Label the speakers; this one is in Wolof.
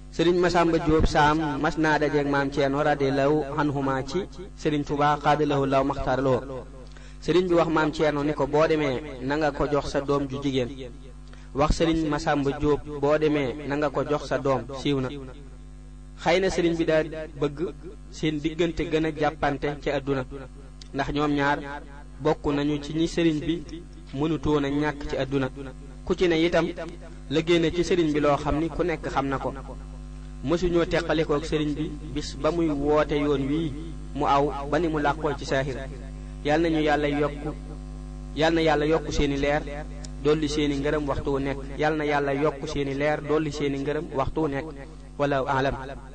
Speaker 1: sëriñ Masamba Jóob saam mas naa dajeeg maam Ceerno radiyallahu anhuma ci sëriñ Tuubaa xaadalahu law maxtaaraloo sëriñ bi wax maam Ceerno ni ko boo demee na nga ko jox sa doom ju jigéen wax sëriñ Masamba Jóob boo demee na nga ko jox sa doom siiw na xëy na sëriñ bi daa bëgg seen diggante gën a jàppante ci àdduna ndax ñoom ñaar bokk nañu ci ñi sëriñ bi mënutoon a ñàkk ci àdduna ku ci ne itam liggéey na ci sëriñ bi loo xam ni ku nekk xam na ko mësuñoo teqalikook sëriñ bi bis ba muy woote yoon wii mu aw ba ni mu làqoo ci saaxir yal nañu yàlla yokk yal na yàlla yokk seeni leer dolli seeni ngërëm waxtu wu nekk yal na yàlla yokk seeni leer dolli seeni ngërëm waxtu wu nekk wala alam